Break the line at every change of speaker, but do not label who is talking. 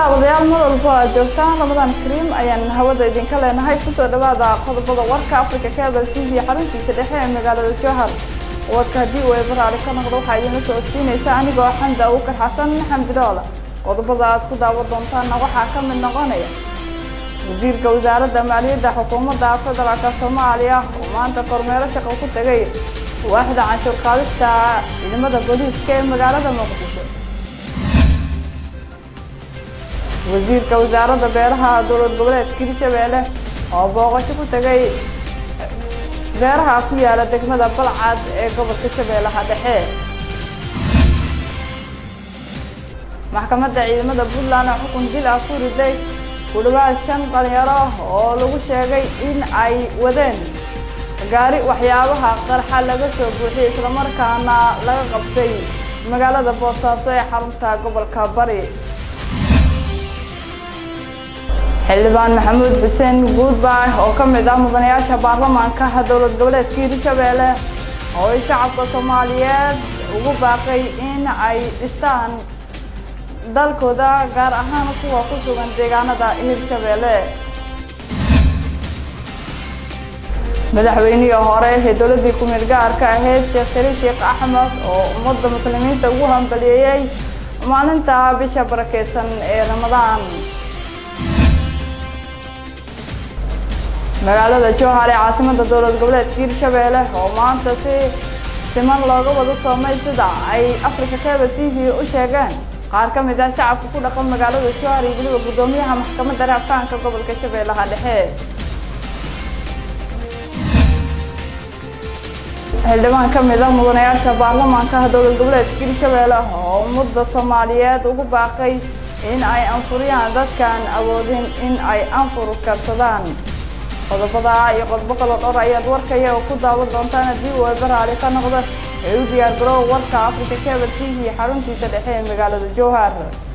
daawadayaal mar walba aad joogtaan ramadan kariim ayaan hawada idinka leenahay kusoo dhawaada qodobada warka africa cable t v xaruntiisa dhexe ee magaalada jowhar wadka haddii uu eebaraari ka noqdo waxaa idinla soo odsiinaysa anigoo xamda awkar xasan xambidoola qodobada aad ku daawan doontaanna waxaa ka mid noqonaya wasiirka wasaaradda maaliyadda xukuumadda federaalka soomaaliya oo maanta kormeero shaqo ku tegay waaxda canshuur qaadista ciidamada booliiska ee magaalada muqdisho wasiirka wasaaradda beeraha dowlad goboleedka hirshabeelle oo booqasho ku tegay beeraha ku yaala degmada balcad ee gobolka shabeellaha dhexe maxkamadda ciidamada puntland oo xukun dil ah ku riday ku dhawaad shan dhalinyaro oo lagu sheegay in ay wadeen gaari waxyaabaha qarxa laga soo buuxiyey islamarkaana laga qabtay magaalada boosaaso ee xarunta gobolka bari xildhibaan maxamuud xuseen guudbaay oo ka mid ah mudanayaasha baarlamaanka dowlad goboleedka hirshabeelle oo ay shacabka soomaaliyeed ugu baaqay in ay dhistaan dalkooda gaar ahaan kuwa ku sugan deegaanada hirshabeelle madaxweynihii hore ee dowladdii ku-meel gaarka ahayd sheekh shariif sheekh axmed oo ummadda muslimiinta ugu hambaliyeeyey maalinta bisha barakeysan ee ramadaan magaalada jowhar ee caasimada dowlad goboleedka hirshabeelle oo maanta si siman looga wada soomay sida ay africa cable t v u sheegeen qaar ka mid ah shacabka ku dhaqan magaalada jowhar iyo weliba guddoomiyaha maxkamadda raafkaanka gobolka shabeellaha dhexe xildhibaan ka mid ah mudanayaasha baarlamaanka dowlad goboleedka hirshabeelle oo ummadda soomaaliyeed ugu baaqay in ay anfuriyaan dadkaan awoodin in ay anfur karsadaan qodobada iyo qodobo kaloo dhowr ayaad warka iyaga ku daawan doontaan haddii uu eebaraali ka noqdo ee u diyaar garoowa warka africa cable t v xaruntiisa dhexe ee magaalada jowhar